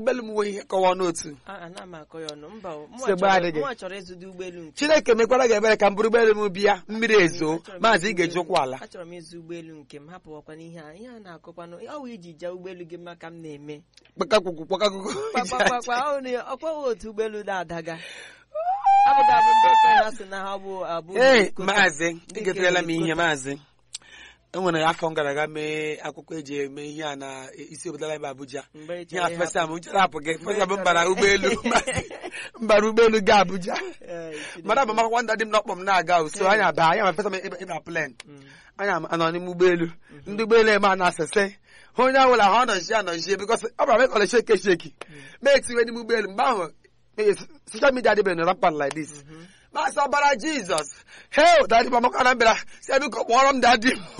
ụgbọelu m nwee ihe kọwa n'otu A- ana m akọ ya ọnụ mba o. Mụnwa Nsogbu chọrọ- adịghị. mụnwa chọrọ ịzụta ụgbọelu nke chineke mekwara ga ebere ka m bụrụ ụgbọelu m bịa mmiri ezo Achọrọ m maazị ị ịzụ ga-eji ụgbọelu- ụkwụ ala achọrọ m ịzụ ụgbọelu nke m hapụwakwa n'ihe a ihe a na-akọkwanụ ọ wụ iji jee ụgbọelu gị maka m na-eme kpakakwụkwụ kpakakwụkwụ kpakpakpakpa ọ na- ọkwaghị otu ụgbọelu na-adaga abụga bụ ndị okenye ha sị na ha bụ abụ ee ikoto. maazị Ndị egoterela m nke ihe ikoto. maazị enwere afọ m gara aga mee akwụkwọ eji eme ihe a na isi obodo anyị bụ Abuja Mgbe ị ihe chọrọ a fesa m ịhapụ. chere hapụ gị Mgbe ị fesa m chọrọ mbara ị- ụgbọelu mbara ụgbọelu ga Abuja Ee, Chineke. mara bụ makwakwa ndị dị m n'ọkpọ m na-aga uso anya aba anya ma fesa m ịba- ịba plen Mm. anya m anọ n'ime ụgbọelu ndị ụgbọelu eme a na-asese onye ọbụla ha ọnọchie anọchie bikọs ọ bụla mekọle sheki esheki ma etiwe n'ime ụgbọelu mgbe ahụ soshal midia adịbeghị na rampant like this masị ọbara jizọs hel dadi m amaka na mbịara si biko kpọrọ m dadi m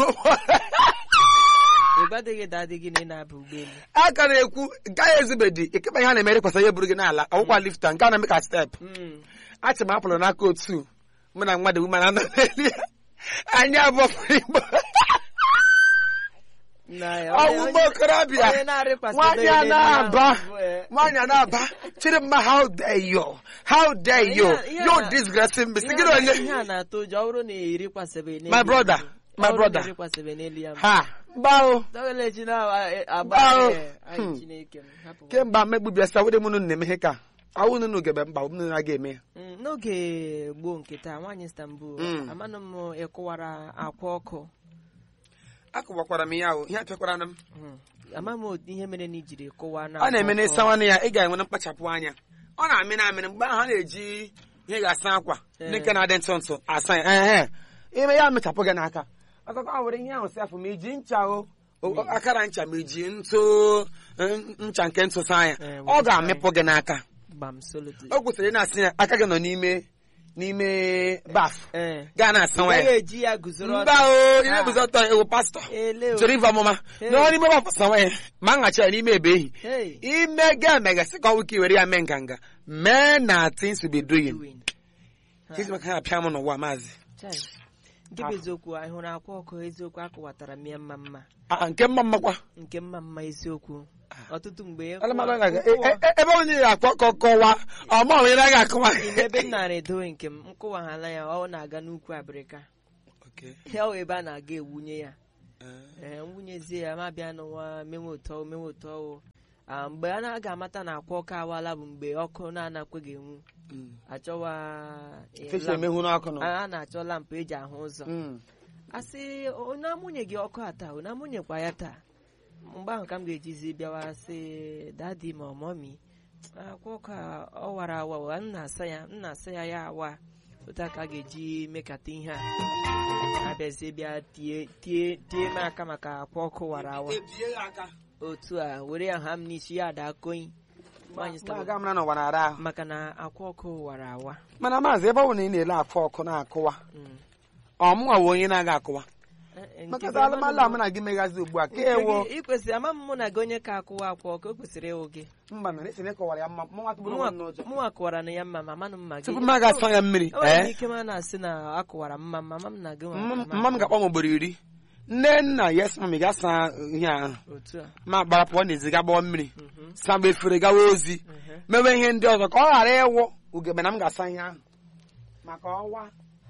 ị gwadịghị dadị gị na ị na-aba ụgbọelu aka na-ekwu gaghị ezubedi ikekpe ihe a na-emere kwasa ihe buru gị n'ala ọgwụkwa lifta nke a na-eme ka step Mm. achị m apụrụ n'aka otu mụ na mmadụ wuma na anọ n'elu ya anyị abụọ fụrụ igbo Na ya, ọwụ onye- ụgbọ okorobịa onye na-arịkwasị nwaanyị a n'elu na-aba ahụ, ee. nwaanyị a na-aba chịrị mma how dare you how dare you Ihe a- ihe a you na- disgracing me Ihe sigịrị a- onye ihe a na-atụ ụjọ ọ bụrụ na erikwasịbe n'elu My brother, ya. my Ọ bụrụ na brother. erikwasịbe n'elu ya ha gbao dọgelechi na-agba Gbao. anyị Hmm. Chineke m, hapụ. kemgbe mmegbu bịa sa wede mụnụ na-emeghe ka awụ nụnụ gebe mba ụnụ na-aga eme ya Mm, n'oge gboo nke taa nwaanyị Istanbul Mm. amanụ m ịkụwara akwa ọkụ akụwakwara m ya o ihe apịakwara m Mm. ama m otu ihe mere na ijiri kụwa na ọ na-eme akwa n'ịsa ọkụ. nwanne ya ị ga-enwere mkpachapụ anya ọ na-amị na amịrị mgbe ahụ a na-eji ihe ga-asa akwa ndị nke na-adị ntụ ntụ asa ya ehe ime ya mechapụ gị n'aka ọkụkọ ahụ were ihe ahụ si afọ ma iji ncha o o- akara ncha ma iji ntụ n- ncha nke ntụ saa ya Eh, ọ ga-amịpụ gị n'aka gbam solidly o kwesịrị ị na-asị ya aka gị nọ n'ime n'ime baf ee gaa na-asa nwa gaghị ya eji ya guzoro mba ọtọ. o ihe guzo ọtọ ewu pastọ ele o. chọrọ ife ọmụma Hey. nọ n'ime baf sa nwa ya ma nhachi ya n'ime ebe ehi Hey, ime ga emegasị ka ọnwụ ike were ya mee nganga mee na things will be doing doing. Kedu maka ha apịa m n'ụwa maazị Chai. nke bụ eziokwu anyị hụrụ akwa ọkụ eziokwu akụwatara m ya mma mma Ah, nke mma mmakwa nke mma mma eziokwu ọtụtụ mgbe Alamalụ nkụwa- na- e- nkụwa- e- ebe onye ga-akpọ ka ọ kọwa ọma onye na ga-akọwa Ime ebe m nara edowe nke m nkụwaghala ya ọ na-aga n'ukwu abịrịka Okay. ya ọ ebe a na-aga ewunye ya ee nwunyezie ya ma bịa n'ụwa menwe ụtọ menwe ụtọ a mgbe a na-aga amata na akwa ọkụ awala bụ mgbe ọkụ na-anakweghị enwu Mm. achọwa eh, Fish lamp. emehu n'ọkụ nọ a a na-achọ lampụ eji ahụ ụzọ Mm. asị onye amụnye gị ọkụ a taa onye amụnyekwa ya taa mgbe ahụ ka m ga-ejizi bịawa sị dadi ma ọmọmi akwa ọkụ a ọ wara awa wa m na-asa ya m na-asa ya ya awa otu a ka a ga-eji mekata ihe a abịazie bịa tie tie tie m aka maka akwa ọkụ wara awa Ebie ya aka. otu a were ya ha m n'isi ya ada koyi nwaanyị Ma sịtara, aga m na n'ụwa na-ara ahụ maka na akwa ọkụ wara awa mana maazị ebe ọ bụ na ị na-ele afọ ọkụ na-akụwa Mm. ọmụnwa bụ onye na-aga akụwa Eh, eh, nke maka bụ na alụmalụ ama a mụ na gị megazi ugbu a ka Nke ewo gị- ị kwesịrị ama m mụ na gị onye ka akụwa akwa ọkụ o kwesịrị ịwụ gị mba na esi kọwara ya mma mụ nwatụ bụrụ nwa n'ụjọ mụnwa kụwara na ya mma ma manụ mma gị tupu m aga-asa ya mmiri o nwere ee ike ma na-asị na akụwara mma mma m na gị nwa mma ma- mma m ga-akpọ m ugboro iri nne nna yes mami ga-asa ihe ahụ otu a ma gbara pụọ n'ezi ga gbọọ mmiri Mhm, sa mgbe efere gawa ozi mhm. mewe ihe ndị ọzọ ka ọ ghara ịwụ ugegbe na m ga-asa ihe ahụ maka ọwa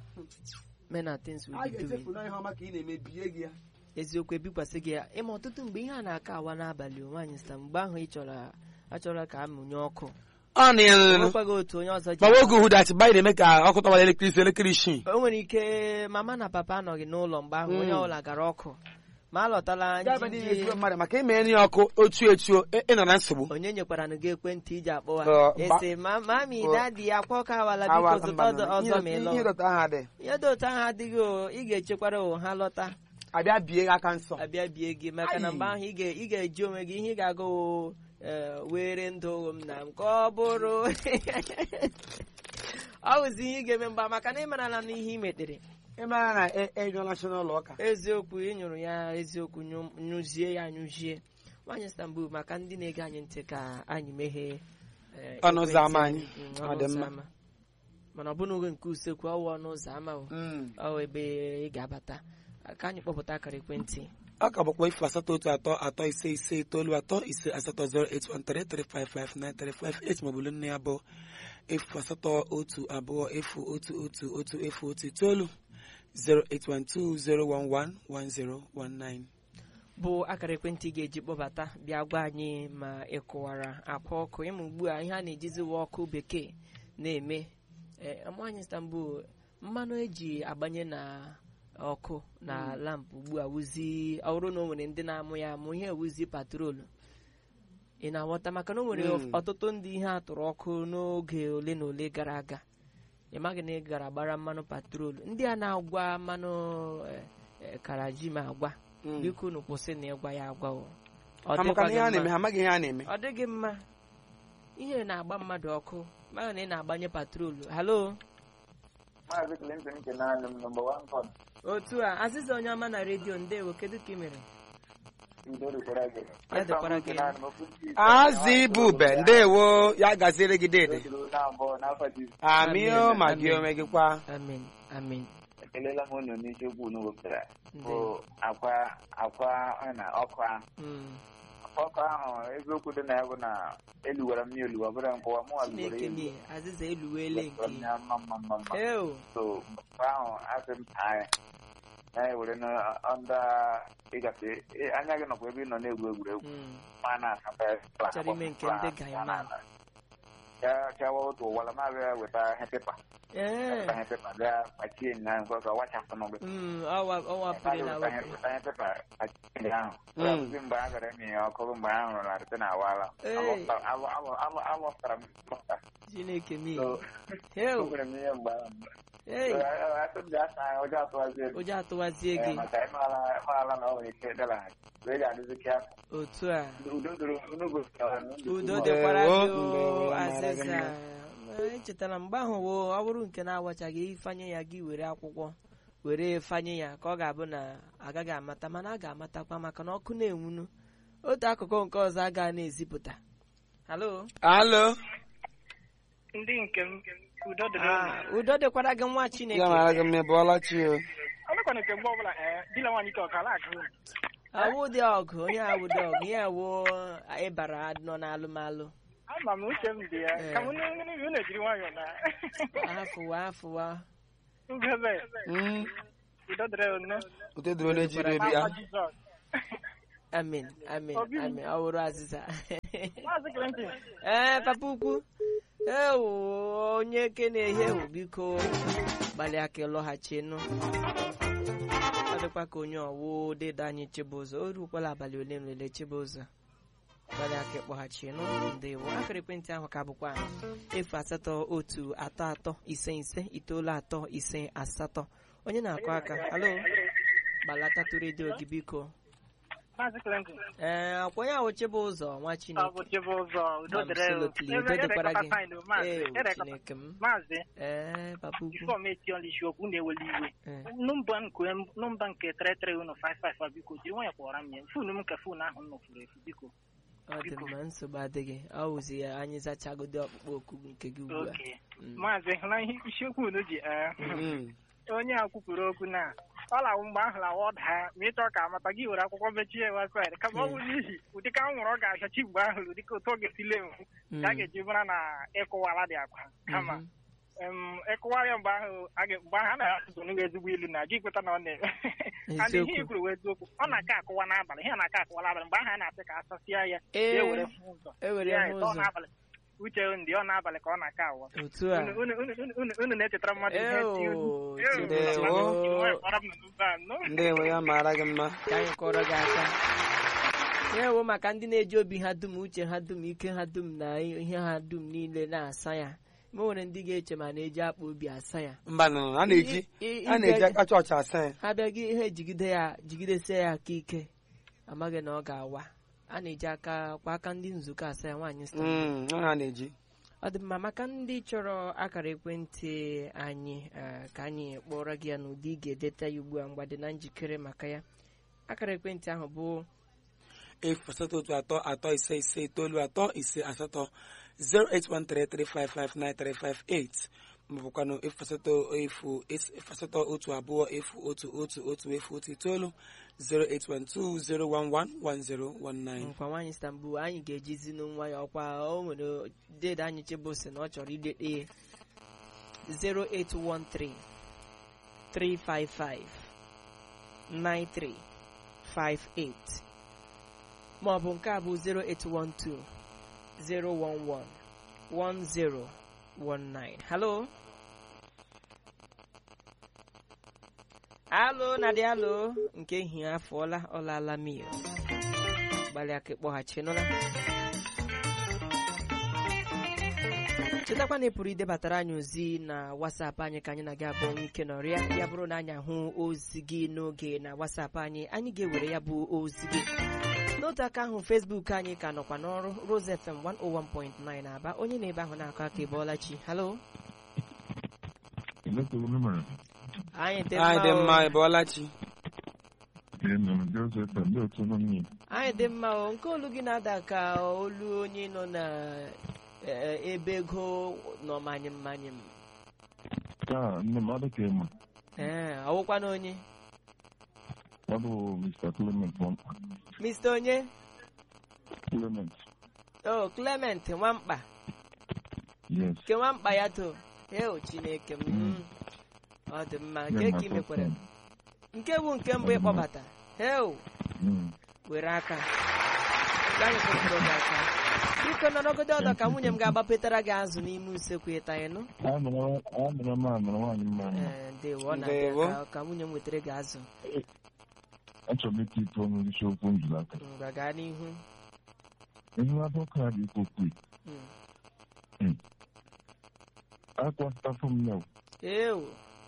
men and things will a be doing ga-echefu na ihe ọma ka ị na-emebie gị ya eziokwu ebikwasị gị ya ịma ọtụtụ mgbe ihe a na-aka awa n'abalị o, nwaanyị sita mgbe ahụ ị chọrọ achọrọ ka amụnye ọkụ ọ na ya nwekwaghị otu onye ọzọ ji gbawa oge uhudachi mgbe anyị na-eme ka ọkụ tọwara elekere ise elekere isii o nwere ike mama na papa anọghị n'ụlọ mgbe ahụ onye Mm. ọbụla gara ọkụ ma a lọtala Gaa ebe niile njinji ezigbo mmadụ maka ime nri ọkụ otu etuo ị- ịnọ na nsogbu onye nyekwara nụ gị ekwentị iji akpọwa Ọ, gba- esi ma mami Ọ. dadi akwa ọkụ awala biko Awa, zụta mba, ọzọ mba, ọzọ ma ị ihe- lọ ihe dọta aha dị ihe dị otu ahụ adịghị o ị ga-echekwara o ha lọta abịa bie gị aka nsọ abịa bie gị maka na Ai. mgbe ahụ ị ga- ị ga-eji onwe gị ihe ị ga-aga o ee, were ndụ m na m ka ọ bụrụ ọ bụzi ihe ị ga-eme mgba maka na ị marala na ihe ị metere ị mara na e- enyụọla chi n'ụlọ ụka eziokwu ị nyụrụ ya eziokwu nyụ- nyụzie ya nyụzie nwaanyị Istanbul maka ndị na-ege anyị ntị ka anyị meghee eh, Ọnụ ụzọ ámá ekwentị anyị. Mm, Ọ ọnụ dị ụzọ mma. ámá. mana ọ bụrụ oge nke usekwu ọwụ ọnụ ụzọ ámá o Mm. ọ ebe ị ga-abata ka anyị kpọpụta akara ekwentị ọ ka bụkwa ifu asatọ otu atọ atọ ise ise itoolu atọ ise asatọ 08133559358 maọbụ nne ya bụ efu asatọ otu abụọ efu otu otu otu efu otu itoolu 08120111019 bụ akara ekwentị ị ga-eji kpọbata bịa gwa anyị ma ị kụwara akwa ọkụ ịma ugbu a ihe a na-ejiziwa ọkụ bekee na-eme ee nwaanyị Istanbul mmanụ eji agbanye na ọkụ na lampụ ugbu a wụzi ọ bụrụ na o nwere ndị na-amụ ya amụ ihe ewuzi patrolu ị na-aghọta maka na o nwere Mm. ọtụtụ ndị ihe atụrụ ọkụ n'oge ole na ole gara aga ị maghị na ị gara gbara mmanụ patrolu ndị a na-agwa mmanụ eh, eh, karaji ma agwa Mm. biko unu kwụsị na ịgwa ya agwa o ọ ha maka na ihe a dịkwaghị na-eme mma ha amaghị ihe a na-eme ọ dịghị mma ihe na-agba mmadụ ọkụ mara na ị na-agbanye patrolu halo Maazị Clinton nke naanị m nọmba wan kọn otu a azịza onye ọma na redio ndewo kedu ka ị mere udo dịkwara gị. Ya dịkwara gị. Naanị m okwu ndị Igbo. azị bube ndewo ya gaziere gị dede Dozuru n'abụọ n'afọ Jizọs. amio ma gị Amen. onwe gị kwa amen amen Ekelela m unu n'isiokwu unu wepụtara bụ ndewo akwa akwa ọ na ọkụ ahụ. Mm. Ọkụ ahụ eziokwu dị na ya bụ na eluwara m ya elu ọ bụrụ nkụwa mụ alụwara chineke elu. nye azịza eluwele Wepụtara m nke ya mma mma mma mma. eo So mgbe ahụ asị m anyị na-ewere n'ọnda ịgafe ị- anya gị nọkwa ebe ị nọ na-egwu egwuregwu Mm. ma na-asaba ya. Chọrọ ime nke ndị Gaiman. ka ka otu wala ma bịa weta ihe pepa ee weta ihe pepa bịa kpachie na nke ọzọ wachapụ n'ogbe mm, ọ wa- ọ wapụrụ na wepụ weta ihe pepa kpachie ndị ahụ Mm. ọbụzi mgbe a gara emi ya ọkụ mgbe a hụrụ na rite na awala Ee. alọpụtara m lọpụta chineke m so heu enwere m ihe mgbe ahụ ei atụ m ji asa anya ụjọ atụwazi elu ụjọ atụwazie Ee, gị maka ịmaala na ọ nwere ike dịlaghachi wee ga-adịzi ka otu a udo doro unu gosipụtara na ndụ udo ugbu a. dịkwara Ndewo, gị o, ndewo, mara gị azịza mma. echetara mgbe ahụ wo ọ bụrụ nke na-awachaghị ifanye ya gị were akwụkwọ were fanye ya ka ọ ga-abụ na agaghị amata mana a ga-amatakwa maka na ọkụ na-enwunu otu akụkụ nke ọzọ agaghị na-ezipụta halo alo ndị nke m udo dịrị Ah, udo dịkwara gị nwa ya chineke mara gị mma ị bụọla chi o ọnụkwa nke mgbe ọbụla ee dila nwaanyị ka ọkala akụ awụdị ọgụ onye awụdị ọgụ ihe awụ ịbara nọ n'alụmalụ ama m uche m dị ya ka m unu ejiri nwayọọ na afụwa afụwa ugebe Mm, udo dịrị unu udo dịrị onye jiri ebi ya n'afa Jizọs amen amen Obi m. amen ọ wụrụ azịza maazị Clinton ee papa ukwu ewu onye ke na-ehe ewu biko gbalịa ka ịlọghachinụ ọ dịkwa ka onye ọwụ dịda anyị chibụzọ o rukwala abalị ole m lele chibụzọ gbalịa ka ịkpọghachinụ ndewo akara ekwentị ahụ ka bụkwa efu asatọ otu atọ atọ ise ise itoolu atọ ise asatọ onye na-akụ aka alo gbalatatu redio gị biko maazị Clinton ee akwa onye ahụ chibụzọ nwa ọ chineke bụ Chibụzọ udo dịrị unu. Absolutely. Ebe- Udo ebe dịkwara kọta gị. fine, o, maazị. Ee, Ebe kọta- Chineke m. maazị Ee, papa ukwu. bifo m eti ọla isiokwu na-eweli iwe Ee. nọmba nke nọmba nke 33155 biko jiri nwayọ kpọrọ m ya fonu m nke fonu ahụ m nọfuru efu biko Ọ dị mma nsogbu adịghị. Ọ wụzi ya anyị zachagodi ọkpụkpọ oku nke gị ugbu a. oke Mm. maazị hụla ihe isiokwu unu ji ee Mm, onye a kwupụrụ okwu na ọ lawụ mgbe ahụ lawa ọ daa ma ịchọ ka amata gị were akwụkwọ mechie websaịtị kama ọ bụ n'ihi ụdịka anwụrụ ọ ga-achachi mgbe ahụ ụdịka otu ọ ga-esi lee mụ Mm. ka a ga-eji mara na ịkụwala dị akwa kama Mhm. em, ịkụwara ya mgbe ahụ a ga- mgbe ahụ a na-asụsụ n'ụlọ ezigbo ilu na gị kweta na ọ na-eme and ihe Eziokwu. i kwuru wee eziokwu ọ na-aka akụwa n'abalị ihe na-aka akụwa n'abalị mgbe ahụ a na-asị ka asasịa ya Ee, ya ewere fụ ụzọ ewere Ya, hụ ọ ụzọ. n'abalị uche ndị ọ n'abalị ka ọ na-aka awọ Otu a. Unu- unu- unu- unu- unu- unu na-echetara mmadụ ihe Eo, eti unu. Eo, Chineke Ndewo. mmadụ m. nwanyị kpọrọ m n'ụzọ a, no? ndewo ya mara gị mma Ka anyị kọrọ gị aka. Ya ewu maka ndị na-eji obi ha dum uche ha dum ike ha dum na ihe ha dum niile na-asa ya ma o nwere ndị ga-eche ma na-eji akpa obi asa ya mba nọ a na-eji I- i- a na-eji ige- aka chọọchị asa ya ha bịa gị ihe jigide ya jigidesie ya aka ike amaghị na ọ ga-awa a na-eji aka kwa aka ndị nzukọ asa ya nwaanyị sta Mm, ọ ha na-eji ọ dị mma maka ndị chọrọ akara ekwentị anyị eh, ka anyị kpọrọ gị ya n'ụdị ị ga-edeta ya ugbu a mgbe dị na njikere maka ya akara ekwentị ahụ bụ efu asatọ otu atọ atọ ise ise itoolu atọ ise asatọ 08133559358 maọbụkwanụ efu asatọ efu es- efu asatọ otu abụọ efu otu otu otu efu otu itoolu 08120111019 nkwa nwaanyị stambul anyị ga-ejizi n'nwa ya ọkwa o nwere dede anyị chebụsi na ọ chọrọ idete ya 0813 355 9358 maọbụ nke a bụ 0812 011 1019 halo alo na dị alo nke ehihie afọọla ọlaala mil gbalịa ka ịkpọghachinụla chetakwa na ị pụrụ idebatara anyị ozi na wasapụ anyị ka anyị na gị abụọ nwee ike nọrịa ya bụrụ na anyị ahụ ozi gị n'oge na wasapụ anyị anyị ga-ewere ya bụ ozi gị n'otu aka ahụ fesbuk anyị ka nọkwa n'ọrụ Rose FM 101.9 aba onye na-ebe ahụ na-akọ aka ịbọọla chi halo anyị dị anyị dị mma mma o. ị bọọla chi anyị dị mma o nke olu gị na-ada ka olu onye nọ na eh, ebe ego nọ manyị mmanyị m ee ọwụkwana onye Mr. onye o Clement nwamkpa nke nwamkpa ya to eo chineke m Mm. ọ dị mma nke ka ị mekwara nke bụ nke mbụ ịkpọbata eo were aka ka anyị kụpụrụ gị aka biko nọrọgodo ọdọ ka nwunye m ga-agbapetara gị azụ n'ime usekwu ịta ịnụ amụrụ m amụrụ nwaanyị mma mma Ee, ndewo ọ Ndewo. na-abịa ka- ka nwunye m wetara gị azụ achọrọ m ike ịtụ ọnụ isiokwu m jụrụ aka ngwa gaa n'ihu ihe abụọ ka dị ikwu Mm. akwasịtafụ m ya ewu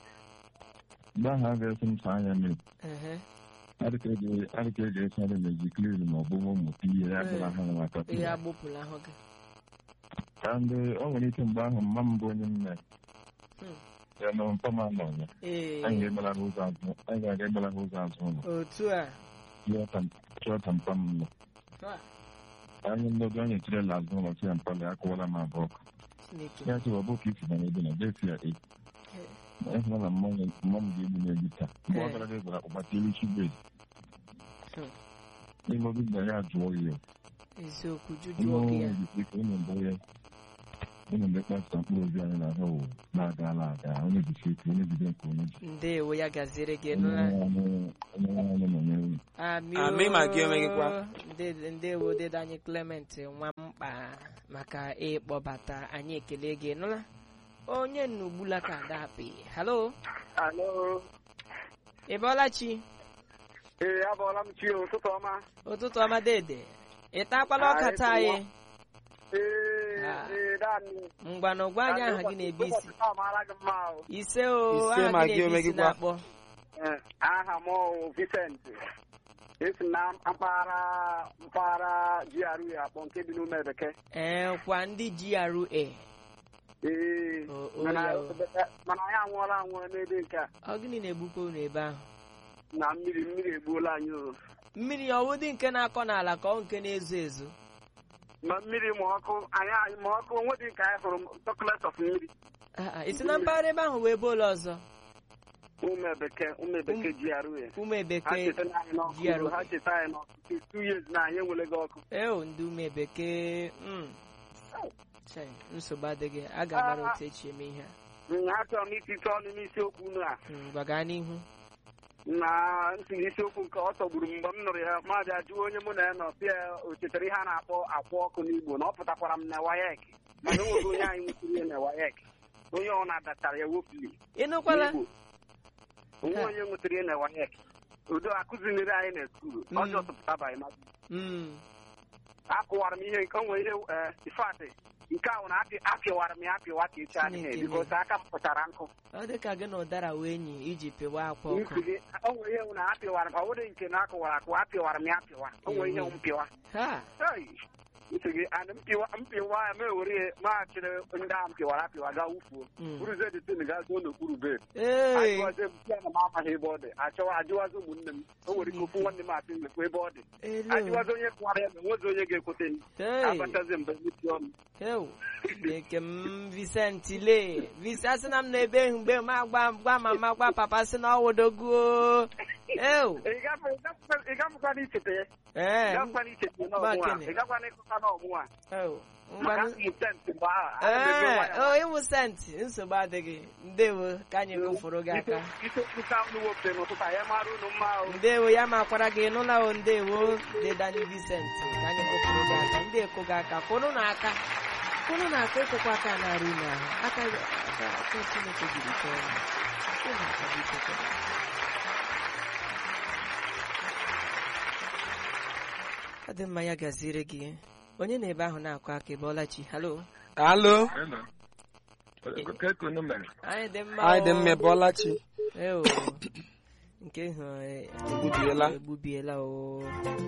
mgbe ahụ a ga-esi m saa anya mmiri ehe adịka eji esi anya na-eji klin ma ọ bụ mmụta ihe ya bụla ha na aka ihe agbụpụla ahụ gị ka ndị o nwere ike mgbe ahụ mma m bụ onye nne Hmm. ya na mpa m anọ ya ee anyị ga-egbara ha ụzọ azụ anyị ga-aga egbara ha ụzọ azụ ụlọ otu a chọọ ka mpa m nọ Ha, anyị nnodo anyị echirela azụ ụlọ si ya mpala ya kụwara m abụọ Chineke ya sị ọ bụ ka isi na ebe na desi ya e ịhụra na mma m mma m ga-egbu n'egbu taa mgbe ọ gara gwara ụkpata elu chibed Hmm. n'ime obi na ya jụọ ya eziokwu ihe jujuo gị ya ọnwụ ka ụmụ mbụ ya ụmụ mgbe kpasịta mkpụrụ obi anyị na-aga ụwa na-agala aga onye jisi ike onye jide nke onye ji ndewo ya gaziere gị onye nụla onye anyị nọnyere unu Amị Amị ma gị oo. onwe gị kwa. Nde- ndewo dede anyị Clement nwa mkpa maka ịkpọbata anyị ekele gị nụla onye nnugbula ka adapị halo alo ị bọọla chi ee abọọla m chi ụtụtụ ọma ụtụtụ ọma dede ị takwala ọka Ah, taa anyị ee Ah. ee daanị mgbanụ gwa anyị aha gị na-ebe isi Ụbọchị taa mara gị mma o. ise o Ise aha ma gị gị na-ebe onwe isi gị kwa. na-akpọ Ee, aha m bụ Vincent esi na mpaghara mpaghara GRA akpọ nke dị n'ume bekee ee kwa ndị GRA ee O- o mana ya o. mana anyị anwụọla anwụọ n'ebe nke a ọ gịnị na-egbukwa unu ebe ahụ na mmiri mmiri egbuola anyị o mmiri ọwụdị nke na-akọ n'ala ka ọ nke na-ezo ezo ma mmiri ma ọkụ anyị anyị ma ọkụ onwe dị nke anyị hụrụ chocolate of mmiri Ah, ah, isi na mpaghara ebe ahụ wee ebe ụlọ ọzọ ume bekee ume bekee GRA ume ha bekee cheta na anyị n'ọkụ GRA. ha cheta anyị n'ọkụ two years na anyị enweleghị ọkụ eo ndị ume bekee mm. Chai, nsogbu adịghị a ga-amara otu echi eme ihe a nya achọrọ m itite ọnụ n'isiokwu unu a Mm, gwa gaa n'ihu na ntị isiokwu nke ọ tọgburu m mgbe m nụrụ ya mmadụ ajụọ onye mụ na ya nọ sị ya o chetara ihe a na-akpọ akwa ọkụ n'Igbo na ọ pụtakwara m na wayek mana o nwere onye anyị nwetara ya na wayek onye ọ na-adatara ya wopli ịnụkwala n'Igbo onwe Ha. onye nwetara ya na wayek udo akụzinere anyị na skuulu Mm. ọjọọ tụpụtabaghị ma Mm, akụwara m ihe nke o nwere ihe ifeatị nke ahụ na apị apịwara m ya apịwa ka echi adịghị Chineke bikos aka m pụtara nkụ ọ dị ka gị na ụdara wee enyi iji pịwa akwa ọkụ Nsi gị, o nwere ihe m na apịwara m ọ bụrụ nke na akụwara akụwa apịwara m ya apịwa o nwere ihe m pịwa ha Hey! ntị gị ana mpịwa mpịwa ya ma ewere ya maghachiri ndị ahụ mpịwara apịwa gaa wufuo Mm. buruzie dị tin gaa zuo n'okpuru bed ee ajụwazie m ya na m amaghị ebe ọ dị achọwa ajụwazi ụmụnne m o nwere ike ofu nwanne m asị lekwa ebe ọ dị elu ajụwazi onye kụwara ya ma enwezi onye ga-ekwute m Hey. abachazi mgbe mmechi ọnụ Ew, Chineke m Vincent le Vincent asị na m na-ebe mgbe m agwa gwa mama gwa papa sị na ọwụdoguo ew ị gafụ- ị gafụ- ị gafụkwana ichete ya ị ee gafụkwana ichete n'ọmụwa Gbakene. ị gakwana ịkụta n'ọmụwa ew maka ngwanụ intent mgbe ahụ ana m ebe ee nwayọ. o ịwụ senti nsogbu adịghị ndewo ka anyị gụfụrụ gị aka ike nka unu wepụtara n'ụtụtụ anyị mara unu mma o ndewo ya makwara gị nụla o ndewo dedani Vincent ka anyị gụfụrụ gị aka ndị ekụ gị aka kwụrụ na aka kwụrụ na aka ịkụkwa aka narị na ahụ aka aka aka Chineke jiri chọọ ya Kwụrụ na aka biko kwụrụ. ọ dị mma ya gaziere gị onye na ebe ahụ na-akụ aka ebe ọlachi halo alo ka eke unu mere anyị dị mma anyị dị o. mma bọọla chi Eo, nke hụ eh, Egbubiela. egbubiela o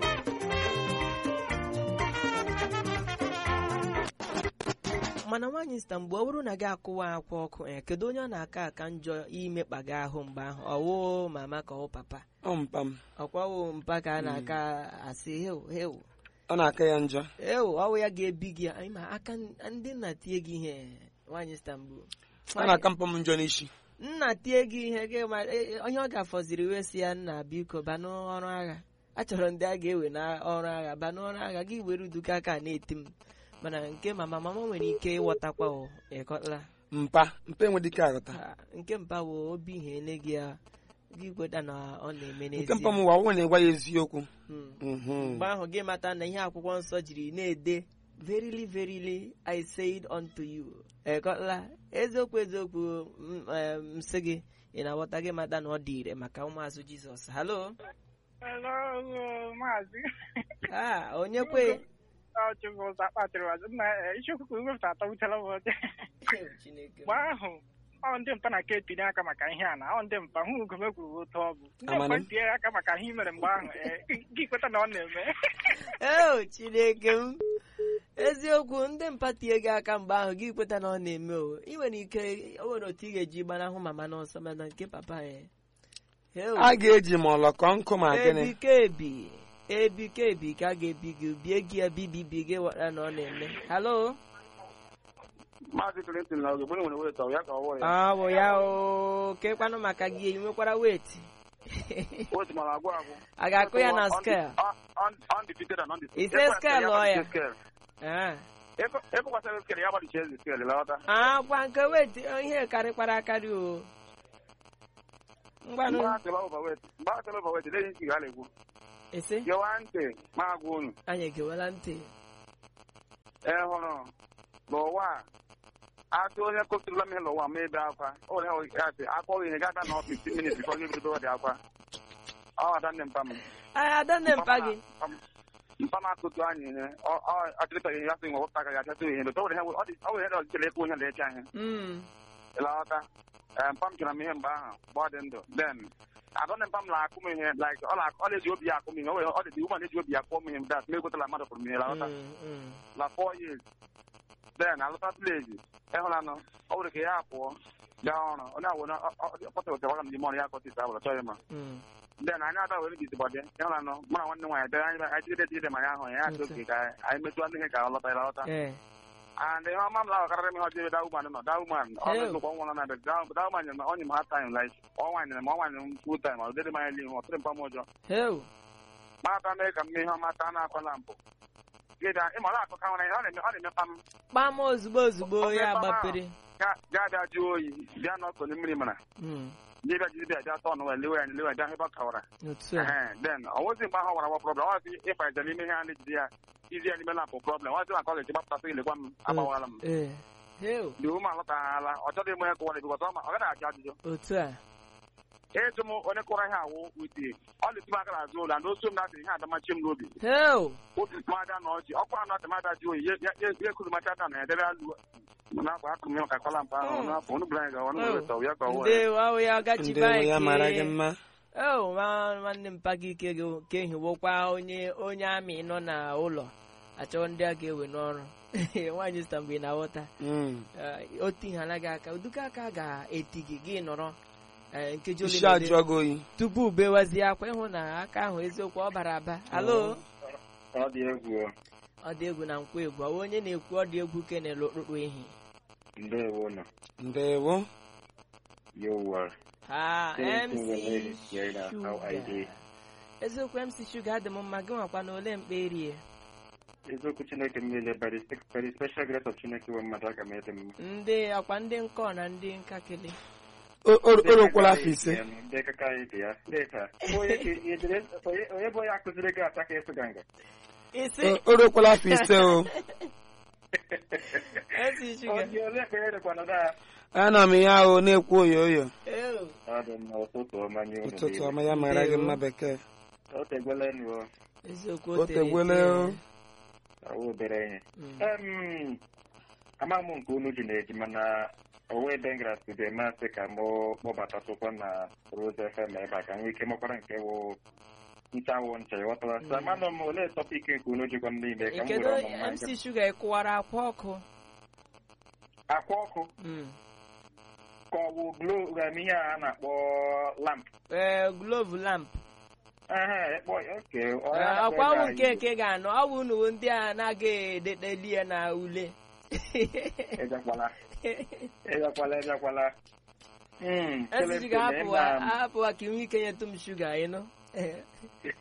mana nwaanyị sita mgbe ọ bụrụ na gị akụwa akwa ọkụ eh, kedu onye ọ na-aka aka njọ imekpa gị ahụ mgbe ahụ ọwụ mama ka ọ papa ọ mpa m ọkwawo mpa ka a na-aka asị heu heu ọ na-aka ya njọ eu ọwụ ya ga-ebi gị anyị ma aka ndị nna tie gị ihe nwaanyị sita mgbe ọ na-aka mpa m njọ n'isi nna tie gị ihe gị ma e- e- onye ọ ga-afọziri wee sị ya nna biko ba n'ọrụ agha achọrọ ndị a ga-ewe n'ọrụ agha ba n'ọrụ agha gị were uduka aka na-eti m mana nke mama mama nwere ike ịghọtakwa o ịkọtala mpa mpa enwe dike aghọta Ah, nke mpa wo obi ihe ele gị ya gị kweta na ọ na-eme nke mpa m n'ezie ụwa ọnwụ na-egwa ya eziokwu Mm. Mhm. mgbe ahụ gị mata na ihe akwụkwọ nsọ jiri na-ede verily verily i said unto you ekọla eziokwu eziokwu m eh, m sị gị ị na-aghọta gị mata na ọ dị ire maka ụmụazụ jizọs halo Hello, maazị. ah onye kwe Ọ chụbụ ụzọ akpatịrị wazị nna isiokwu ka iwepụta atọwutela m ụdị. Chineke m. Mgbe ahụ ọ ndị mpa na-aka etinye aka maka ihe a na ọ ndị mpa hụ ugome kwuru otu ọ bụ ndị Amana. mpa tinye aka maka ihe i mere mgbe ahụ ee, gị kweta na ọ na-eme eo chineke m eziokwu ndị mpa tie gị aka mgbe ahụ gị kweta na ọ na-eme o ị nwere ike o nwere otu ị ga-eji gbanahụ mama n'ọsọ mana nke papa ya Eo. a ga-eji ma ọlọkọ nkụ ma gịnị ebikebi ebikebi ka a ga-ebi gị bie gị ya bibibi gị wara na ọ na-eme halo maazị Clinton na oge nwere weta ya ka ọ wụrụ ya ọ bụ ya o kekwanụ maka gị ị nwekwara weti otu mara agwụ agwụ a ga-akụ ya na skel undefeated and undefeated Ise scale ọ ya? ekwekwasịrị skel ya gbadichie ezi skel lọta akwa nke weti ihe karịkwara akarị o ngwanụ mgbe atịla overweight leghị ntị ga na-ekwu ese gewa ntị ma agwa unu anyị egewela ntị ị hụrụ n'ụwa a atụ onye kụsịrịla m ihe n'ụwa ma ebe akwa onye ya sị akpọ ihe gada na 15 minutes before gị bido dị akwa ọ ada nne mpa m anyị adanne mpa gị mpa m akụtu anyị ihe ọchịrịta ihe ya sị nwe wepụta agaghị achọta ihe ọ nwere ihe ọjịchara ekwu ihe na-eche ihe Mm. ịlọta mpa m chọrọ m ihe mgbe ahụ mgbe ọ dị ndụ then adọnne mpa m na-akụ m ihe like ọ na- ọ na-eji obi ya akụ m ihe o nwere ọ dị ụma na-eji obi ya kụọ m ihe dat ma egotala mmadụ kụrụ m ihe lọta Mm, mm. na four years then alụta village ịhụlanụ ọ nwere ka ya pụọ gaa ọrụ onye awụ ọkpọtara m n'ime ọrụ ya akọtịta abụrụ chọghị ma Mm. then anyị ada were bizi bọdị ịhụlanụ mụ na nwanne nwaanyị dere anyị anyị jigide jigide ma ya ahụ ya achọ oke ka anyị metụ ndị ihe ka ọ lọta ya lọta Eh. and ihe ọma m na karịrị m ihe ọjọọ ebe dauman nọ dauman ọ Ew. na-ezokwa nwa na abịa dauman nyere m onye m ha time like ọnwa nyere m ọnwa nyere m full time ọ dịrị m anya n'ihu ọ tụrụ mpa m ụjọ Heu. mata mee ka m mee ihe ọma taa na-akwala mpụ gịda ịma ọ na-akọka nwere ihe ọ na-eme ọ na-emepa m kpam ozugbo ozugbo ya gbapere ga- gaa bịa jụọ oyi bịa n'ọkụ na mmiri mara Mm. ndị bịa jiri bịa bịa tọn wee lewe ya lewe ya bịa ebe ọ kawara otu a Ehe, then ọ nwezi mgbe ahụ wara wa problem ọ sị ịfa ije n'ime ihe a na-ejide ya izi ya n'ime lampụ problem ọ sị maka ọ ga-eji gbapụtasị ilekwa m agbawala m Eh. Heu. dị ume alọtaghala ọ chọghị ime ihe kụwara bikọs ọ ma- ọ gaghị ajụ ajụjụ otu a ịjụ m onye kụrụ ihe awụ wite ọ na-esi m aka n'azụ ụlọ na osu m na-asị ihe adamachi m n'obi Heu. obi mada na ọjị ọkwa anọ atịmada ji oyi ya- ya ya ekuru macha ata na edebe alụ n'akwa akụrụ m ya maka kọla mpa ahụ Mm. n'afọ onu bụrụ anyị gawa onu Oh. bụrụ tọwụ ya ka ọ wụ ya ndewo ahụ ya gachiba ndewo ya mara gị mma o nwanne m pagi ike gị ka ehiwokwa onye onye amị nọ n'ụlọ achọ ndị a ga-ewe n'ọrụ nwaanyị sita mgbe ị na-aghọta Mm. Eh, o tihala gị aka uduka aka ga-eti gị gị nọrọ eh, nkeji ole isi na ole ajụọ gị oyi tupu bewazie akwa ịhụ na aka ahụ eziokwu ọ bara aba alo ọ dị egwu ọ dị egwu na nkwa egwu ọ onye na-ekwu ọ dị egwu kenele okpukpu ehi ndewo nọ ndewo yowa ha Thank mc you, ladies. Yeah, na how I Sugar. dey. eziokwu mc shuga dị m mma gị nwakwa na ole mkpa erie eziokwu chineke m niile by the spe- by the special grace of chineke nwe mmadụ aga m ede mma ndị ọkwa ndị nkọ na ndị nkakịlị O- o- o rukwala afọ ise ndị kaka anyị dị ya steeti a onye ka ị dere- onye- onye bụ onye akụziri gị ata ka ịsụ ganga isi O- o rukwala afọ ise o mc shuga Ọ dị ole ka onye dịkwa nọdụ a ana m ya o na-ekwu oyo oyo Ew. ọ dị mma ụtụtụ ọma nye unu ụtụtụ niile. ọma ya mara gị mma bekee o tegwele nụ o eziokwu O o tere tegwele ete. o. ọwụ obere ihe Mm. Em, ama m nke unu ji na-eji mana owe ebe m gara studio masị ka mụ kpọbatatụkwa na Rose FM ebe a ka nwee ike makwara nke wụ nchawụ ncha ịghọtara sa manụ m olee tọpik nke unu jikwa m niile ka m kedu were ọmụma nke mc shuga ịkụwara akwa ọkụ akwa ọkụ Mm. ka ọ wụ glo um, ihe a na-akpọ lamp Eh, glove lamp ehe ekpọ oke ọ Eh, ya na-akpọ ọkwa ebe ọnwụ a nke Igbo. eke ga-anọ ọ bụ unu ndị a na-agaghị edeteli ya na ule Ejekwala ejekwala ejekwala Mm, esi Celestine, ga-apụ ịma m. apụ ka inwe ike nyetụ m shuga ịnụ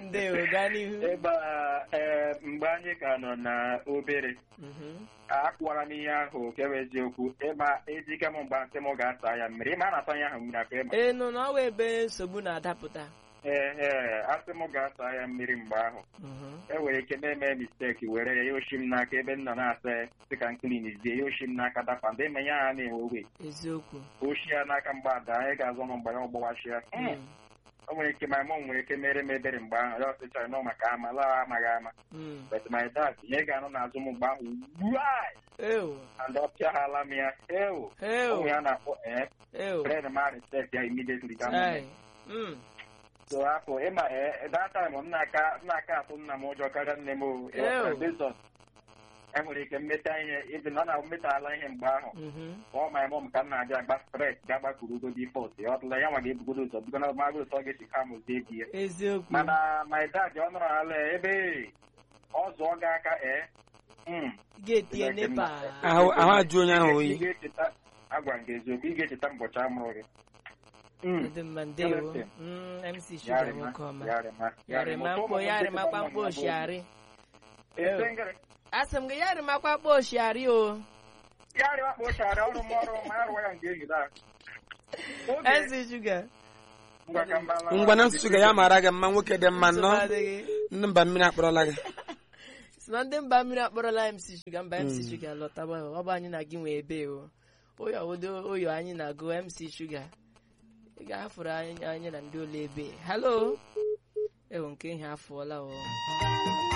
ndewo gaa n'ihu ebe a ee mgbe anyị ka nọ na obere Mhm. akwụwara m ihe ahụ nke bụ eziokwu ịma ejike m mgbe asị m ga-asa ya mmiri ịma a na-asa ya ahụ mmiri aka ịma ee nọ n'ọwa ebe nsogbu na-adapụta ee ee asị m ga-asa ya mmiri mgbe ahụ Mhm. e nwere ike na-eme misteki were ya ya oshi m n'aka ebe m nọ na-asa ya dịka nklinizie ya oshi m n'aka dapa ndị eme ya ha na-enwe owe eziokwu oshi ya n'aka mgbada anyị ga-azọ m mgbe ya ọgbọwachi ya Mm. o nwere ike ma mụ nwere ike mere m ebere mgbe ahụ ya ọsịchara nọ maka ama laa amaghị ama Mm. but my dad ihe ga-anụ n'azụ m mgbe ahụ wuai ewo and ọ pịaghala m ya ewo ewo ụmụ ya na-akpọ ee ewo friend ma respect ya immediately that Chai. moment. Mm. so afọ ịma ee that time m na-aka na-aka atụ nna m ụjọ karịa nne m o Ew. Based enwere ike mmeta ihe ịdị na ọ na-emetala ihe mgbe ahụ Mhm. ọ ma mọm ka m na-abịa agba stret ga-agbakuru ugo dị fọt ya ọtụla ya nwa ga-ebugodo ụzọ bido na magụ ụtọ ga-esi ka mụzi ebi ya eziokwu mana my dad ọ nọrọ ala ebe ọ zụọ gị aka ee mm, ga-etinye nepa ahụ ahụ ajụ onye ahụ ị oyi ga-echeta agwa m gị eziokwu ị ga-echeta mbọchị amụrụ gị Mm, dị mma ndewo Celestine. Mm, mc shuga yarịma nwoke ọma yarịma yarịma Ụtọ mkpo ụmụ m yarịma ndị kwa mkpo gbara m oshiarị Ese ngịrị. asị m gị yarịma kwa mkpo oshiarị o yarịma kpa ochara ọrụ m ọrụ ma arụwa ya nke enyi daa Oge mc shuga ngwa ka mbala ngwa na nsụsụ ga ya mara gị mma nwoke dị mma nsogbu nnọọ adịghị ndị mba mmiri akpọrọla gị si na ndị mba mmiri akpọrọla mc shuga mba mc shuga lọtaba ọ bụ anyị na gị nwee ebe o oyo odo oyo anyị na-agụ mc shuga ị ga-afụrụ anyị anyị na ndị ole ebe halo ewo nke ihe afụọla o